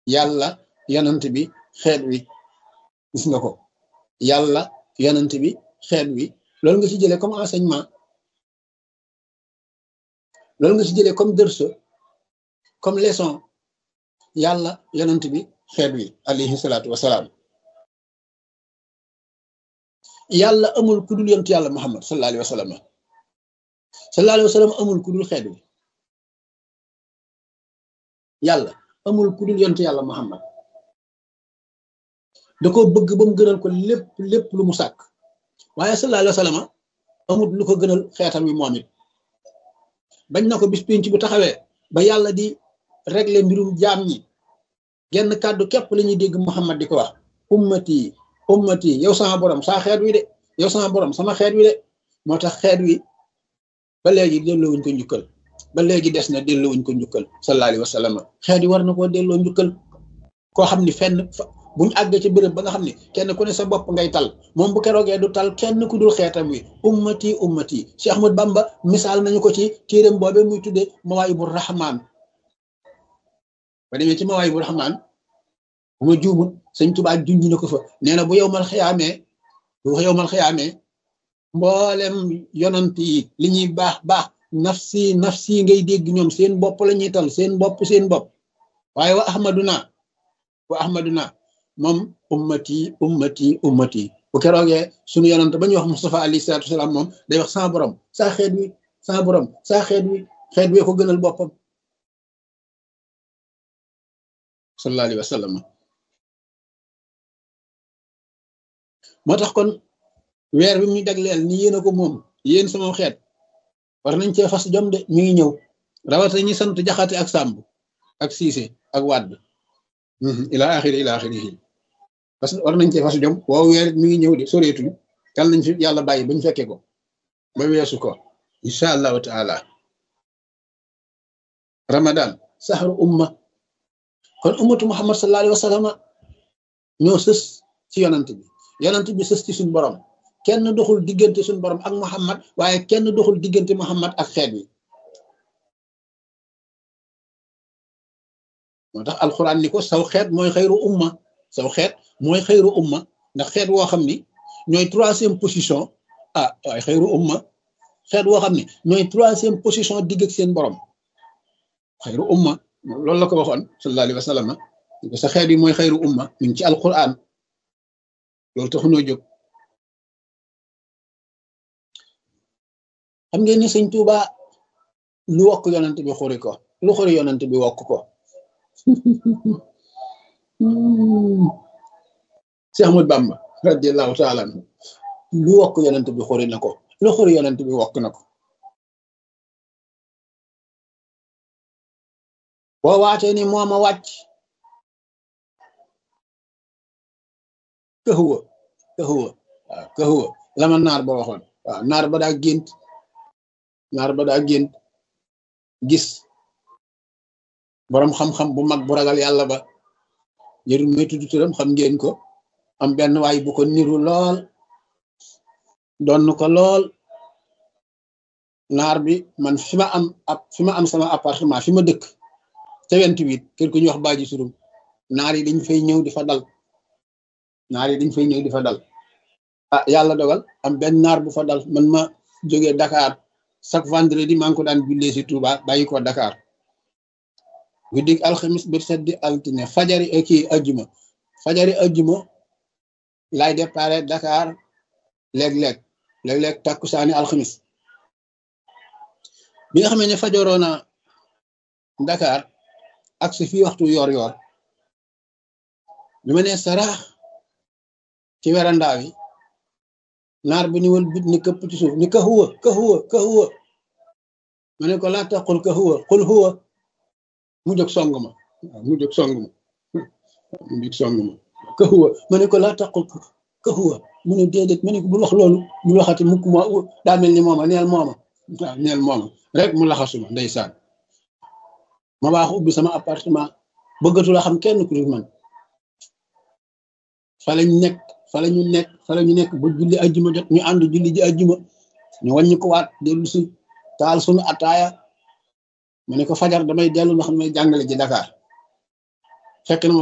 yàlla yonant bi xeet wi gis nga ko yàlla yonant bi xeet wi loolu nga ci jëlee comme enseignement loolu nga ci jëlee comme dërso comme leçon yàlla yonant bi xeet wi alayhi salaatu wasalaam yàlla amul ku dul yonent yàlla muhammad sallallahu alayhi wa sallam sallallahu alayhi wa sallam amul ku dul xeet wi yàlla amul ku dul yonent yàlla muhammad da ko bëgg ba mu gënal ko lépp lépp lu mu sàkk waaye sallallahu alayhi wa sallam amul lu ko gënal xeetam wi moom it bañ na ko bis pénc bu taxawee ba yàlla di régler mbirum jaam ñi genn kàddu képp la ñuy dégg muhammad di ko wax ummati ummati yow sama borom saa xeet wi de yow sama borom sama xeet wi de moo tax xeet wi ba léegi delloowuñ ko njukkal ba léegi des na delloowuñ ko njukkal sallallahu alayhi wa sallam xeet yi war na koo delloo njukkal koo xam ni fenn buñ àgg ci béréb ba nga xam ne kenn ku ne sa bopp ngay tal moom bu keroogee du tal kenn ku dul xeetam wi ummati ummati Cheikh Ahmad Bamba misaal nañu ko ci téeréem boobe muy tuddee mawaayibu rahmaan ba demee ci mawaayibu rahmaan bu ma juumut sëñ Tuubaa junj na ko fa nee na bu yow mal xiyaamee bu yow mal xiyaamee mboolem yonant yi li ñuy baax baax nafsi nafsi ngay dégg ñoom seen bopp la ñuy tal seen bopp seen bopp waaye wa ahmaduna wa ahmaduna moom ummati ummati ummati bu keroogee sunu yonant ba ñuy wax Mustafa alayhi salaatu wasalaam moom day wax sa borom saa xeet wi saa borom saa xeet wi xeet wi ko gënal boppam sallallahu alayhi wa sallam moo tax kon weer bi muy jagleel ni yéen a ko moom yéen sama xeet war nañ cee fas jom de mi ngi ñëw rawata ñi sant jaxate ak sàmb ak siise ak wàdd ila axiri ila axiri parce que war nañ cee fas jom woow weer mi ngi ñëw de soreetuñ yal nañ fi yàlla bàyyi bañ fekke ko ba weesu ko incha allahu taala ramadan saxru umma kon ummatu muhammad sallallahu alayhi wa sallam ñoo sës ci yonant bi yonant bi sës ci suñ borom kenn doxul diggante suñ borom ak muhammad waaye kenn doxul diggante muhammad ak xeet wi moo tax alquran ni ko saw xeet mooy xayru umma saw xeet mooy xayru umma ndax xeet woo xam ni ñooy troisième position ah waaye xayru umma xeet woo xam ni ñooy troisième position digg ak seen borom xayru umma loolu la ko waxoon sallallahu alayhi wa sallam sa xeet yi mooy xayru umma mi ngi ci alquran loolu taxunoo jóg xam ngeen ni sëñ Tuuba lu wokk yonent bi xuri ko lu xuri yonent bi wokk ko Cheikh Ahmad Bamba radiallahu taala anhu lu wokk yonent bi xuri na ko lu xuri yonent bi wokk na ko boo waatee ni mooma wàcc këxuwa këxuwa waaw këxuwa lama naar ba waxoon waaw naar ba daa gént naar ba daa gént gis boroom xam-xam bu mag bu ragal yàlla ba jërul may tudd turam xam ngeen ko am benn waay bu ko niru lool doon ko lool naar bi man fi ma am ab fi ma am sama appartement fi ma dëkk te vingt-huit kër ku ñuy wax baaji surum naar yi dañ fay ñëw di fa dal naar yi dañ fay ñëw di fa dal ah yàlla dogal am benn naar bu fa dal man ma jógee Dakar chaque vendredi maa ngi ko daan jullee si Touba bàyyi ko Dakar guddig alxamis bir seddi altine fajari kii ajjuma fajari ajjuma laay déparé Dakar léeg-léeg léeg-léeg takkusaani alxamis bi nga xamee ne fajoroona Dakar ak si fii waxtu yor yor bi ma nee saraax ci werandaa wi naar bi ni wal bit ni këpp ci suuf ni ka huwa ka huwa ka huwa ma ne ko laa taqul ka huwa qul huwa mu jóg song ma mu jóg song ma mu jóg song ma ka huwa ma ne ko laa taqul ka huwa mu ne déedéet ma ne ko bul wax loolu bul waxati mukk ma daa mel ni mooma neel mooma waaw neel mooma rek mu laxasuma ndeysaan ma baax ubbi sama appartement bëggatu la xam kenn ku dul man fa lañ nekk fa la ñu nekk fa la ñu nekk ba julli ajjuma jot ñu ànd julli ji ajjuma ñu wàññi ko waat dellu si taal suñu ataaya ma ne ko fajar damay dellu nga xam ne jàngale ji Dakar fekk na